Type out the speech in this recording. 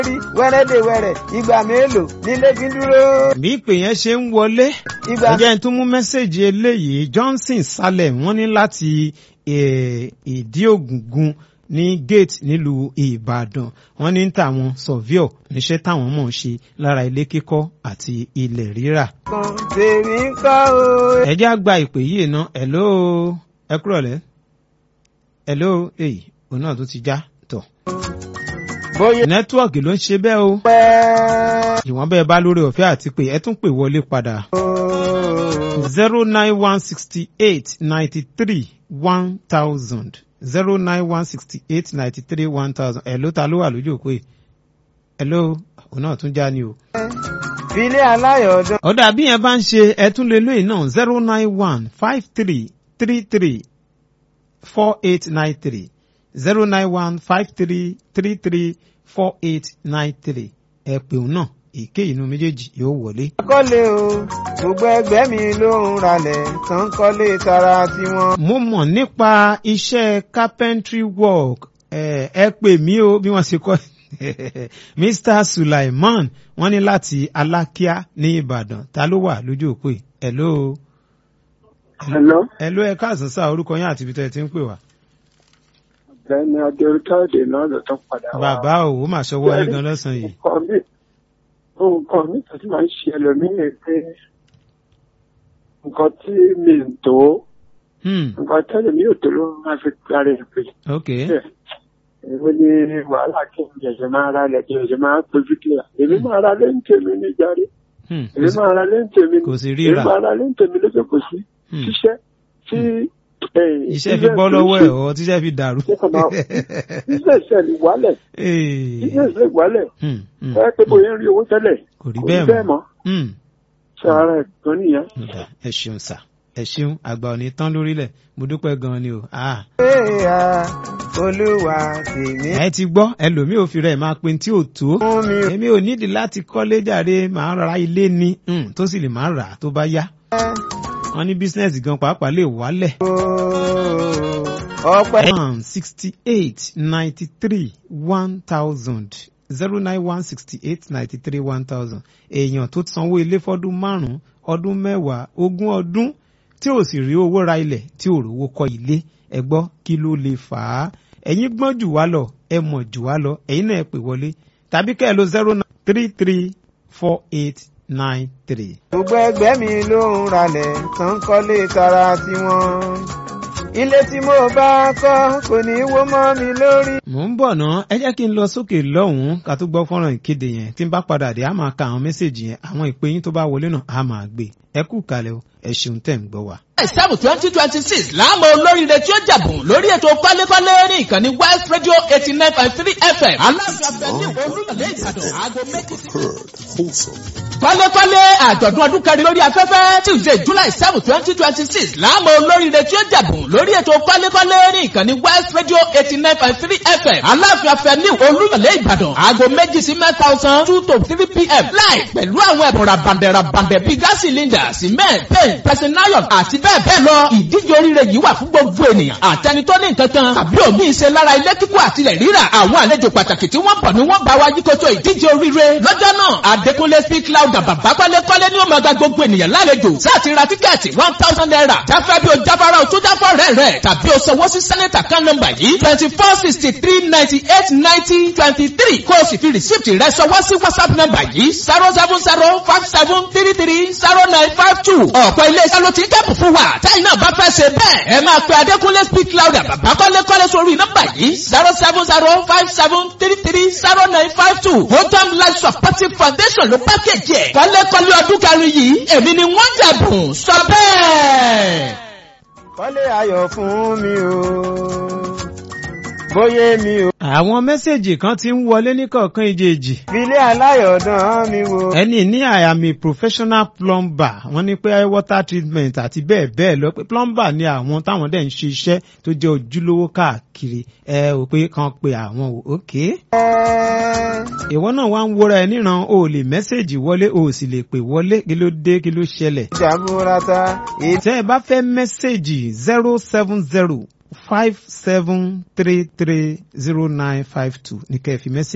rí wẹ́rẹ́dẹ̀wẹ́rẹ́ ìgbà mélòó nílé fi ń dúró. bí ìpè yẹn ṣe ń wọlé ìgbà ẹ jẹ́ n tún mú mẹ́sẹ̀gì eléyìí Johnson Salem wọ́n ní láti eh, ìdí ògùngùn ní gate nílùú Ìbàdàn wọ́n ní tàwọn surveyor níṣẹ́ táwọn mọ̀ ń ṣe lára ilé kíkọ́ àti ilẹ̀ rírà. kan tèmi ń kọ́ o. ẹ jẹ́ á gba ìpè yìí ná hello ẹ kúrọ̀lẹ́ hello èyí òun náà tó ti já tọ̀. bóyá nẹ́tíwọ̀kì ló ń ṣe bẹ́ẹ̀ o pẹ́ ìwọ̀n bẹ́ẹ̀ bá lórí ọ̀fẹ́ àti pé ẹ tún pè wọlé padà o. zero nine one sixty eight ninety three one thousand zero nine one sixty eight ninety three one thousand ẹ̀ ló ta ló wà lójú òpó yìí ẹ̀ ló òun náà tún já ni o. filé aláyọ̀dán. ọ̀dà bí yẹn bá ń ṣe ẹ̀tún lélẹ́yìn náà zero nine one five three three three four eight nine three zero nine one five three three three four eight nine three ẹ pè òun náà èké inú méjèèjì yóò wọlé. kọ́lé o gbogbo ẹgbẹ́ mi ló ń ralẹ̀ tán kọ́lé tara tiwọn. mo mọ̀ nípa iṣẹ́ carpentry work ẹ ẹ pè mí o bí wọ́n ṣe kọ́ Mr. Sulaiman wọ́n ní láti Alákíá ní Ìbàdàn ta ló wà lójú òpó yìí hello Hello, hello ẹ káàsán sá orúkọ yín àti ibi tẹ́ ẹ ti ń pè wá. ọ̀gbẹ́ni Adéokáde náà ló tún padà wá. bàbá o ó mà ṣọwọ́ yín gan lọ́sàn yìí. Nǹkan mi nǹkan mi tó ti máa ń ṣe ẹlòmíì pé nǹkan tí mi ń tó Hmm, nǹkan tẹ́lẹ̀ mi ò tó ló máa fi parí ẹ̀ pé. ok Èwo ni wàhálà kí n jẹ̀jẹ̀ máa ra lẹ̀ kí n jẹ̀jẹ̀ máa péjú kílà. Èmi máa ra lé ń tèmi ní jáde. Hmm, Èmi máa ra lé ń tèmi ní. kò sí Èmi ríra máa ra lé ń tèmi lóṣù kò sí. Hmm, Ṣiṣẹ́ tí. iṣẹ́ fi bọ́ lọ́wọ́ ẹ̀ ọ́ tíṣẹ́ fi dàrú. Iṣẹ́ ìṣẹ́ ni wálẹ̀. Eh, Iṣẹ́ ìṣẹ́ wálẹ̀. hmm, hmm, ẹ pé bóyá ń rí owó tẹ́lẹ̀ kò rí kò rí bẹ́ẹ̀ bẹ́ẹ̀ mọ́. mọ́ Hmm. ṣe ara ẹ̀ gan nìyẹn. Ọ̀dà, ẹ ṣeun sà ẹ ṣeun àgbà ò ní tán lórílẹ̀ mo dúpẹ́ gan-an ni o. Ah. Èèyà olúwa tèmi ẹ ti gbọ́ ẹlòmíì ò fi rẹ̀ máa pe tí ò tó. fún mi èmi ò nídìí láti kọ́lé jàre màá ra ilé ni mm, tó sì lè máa rà á tó bá yá. wọ́n ní bísínẹ́sì gan pàápàá lè wálẹ̀. o. ọpẹ́ one sixty eight ninety three one thousand zero nine one sixty eight ninety three one thousand èèyàn tó sanwó ilé fọ́dún márùn-ún ọdún mẹ́wàá ogún ọdún tí ò sì rí owó ra ilẹ̀ tí ò rówó kọ́ ilé ẹ gbọ́ kí ló lè fà á ẹ̀yin gbọ́n jù wá lọ ẹ mọ̀ jù wá lọ ẹ̀yin náà ẹ pè wọlé tàbí kẹ́ ẹ lo zero nine three three four eight nine three. gbogbo ẹgbẹ́ mi ló ń ralẹ̀ tán kọ́lé tara tiwọn. ilé tí mo bá kọ́ kò ní wó mọ́ mi lórí. mò ń bọ̀ ná ẹ jẹ́ kí n lọ sókè lọ́hùn-ún ká tó gbọ́ fọ́nrán ìkéde yẹn tí n bá padà dé a máa ka àwọn mẹ́sẹ̀gì yẹn àwọn ìpè yín tó bá wọlé náà a máa gbé ẹ kú kalẹ̀ o ẹ ṣeun tẹ̀ ń gbọ́ wa. seven twenty twenty six láàmú olóríire tí ó jàbùn lórí ètò kọ́lékọ́lé ní ìkànnì west radio eighty nine point three fm aláàfin abẹ́lé olúyọ̀lé ìbàdàn aago méjì sí kọ́lékọ́lé àjọ̀dún ọdún kẹrin lórí afẹ́fẹ́ tuesday july seven twenty twenty six láàmú olóríire tí ó jàbùn lórí ètò kọ́lékọ́lé ní ìkànnì west radio eighty nine point three fm aláàfin afẹ́lé olúyọ̀lé ìbàdàn aago méjì sí mẹ́ta ọ̀sán two to three pm láì pẹ̀lú àwọn ẹ̀bùn rabandẹ̀ rabandẹ̀ bíi gas cylinder cement paint pressing iron àti bẹ́ẹ̀ bẹ́ẹ̀ lọ ìdíje oríire yìí wà fún gbogbo ènìyàn àtẹni tó ní nǹkan kan tàbí òmí ìṣe lára ilé kíkọ́ àtilẹ̀ rírà àwọn àlejò pàtàkì tí wọ́n bọ̀ ni wọ́n bá wa yíkoto ìdíje oríire lọ́jọ́ náà adékúnlé speak loud bàbá kọ́lékọ́lé ni ó máa gba gbogbo ènìyàn lálejò sáàtì ra tíkẹ́ẹ̀tì one thousand naira jáfẹ́ bí o jáfara o tó jáfọ́ rẹ̀ rẹ̀ tàbí o sanwó sí sẹ́nẹ̀tà kan nọ́mbà yìí twenty four sixty three ninety eight ninety twenty three kó o sì fi rìsíìtì rẹ sanwó sí whatsapp nọ́mbà yìí zero seven zero five seven three three zero nine five two ọ̀pọ̀ ilé iṣẹ́ ló ti ń kẹ́pù fún wa táyì náà bá fẹ́ ṣe bẹ́ẹ̀ ẹ máa pe adékúnlé speak louder bàbá kọ́lékọ́lé sórí nọ́mbà yìí zero seven zero five seven three three zero nine five two hotam life supportive foundation ló pákéjì ẹ̀ kọ́lékọ́lé ọdún kẹrin yìí èmi ni wọ́n jẹ̀bùn sọ bẹ́ẹ̀. kọ́lé ayọ̀ fún mi o. bóyá mi o. àwọn mẹ́sẹ̀gì kan ti ń wọlé ní kọ̀ọ̀kan ìjèèjì filé aláyọ̀dán mi wo. ẹni ní I am a professional plumber wọ́n ní pé water treatment àti bẹ́ẹ̀ bẹ́ẹ̀ lọ pé plumber ni àwọn táwọn dẹ̀ ń ṣe iṣẹ́ tó jẹ́ ojúlówó káàkiri ẹ ò pé kan pe àwọn ò ókè. ìwọ náà wá ń wúra ẹ níran o ò lè mẹ́sẹ̀gì wọlé o ò sì lè pè wọlé kí ló dé kí ló ṣẹlẹ̀. ìjàmbúrata tẹ́ ẹ bá fẹ́ mẹ́sẹ̀gì zero seven zero five seven three three zero nine five two ní kẹ́ ẹ fi mẹ́sẹ̀gì.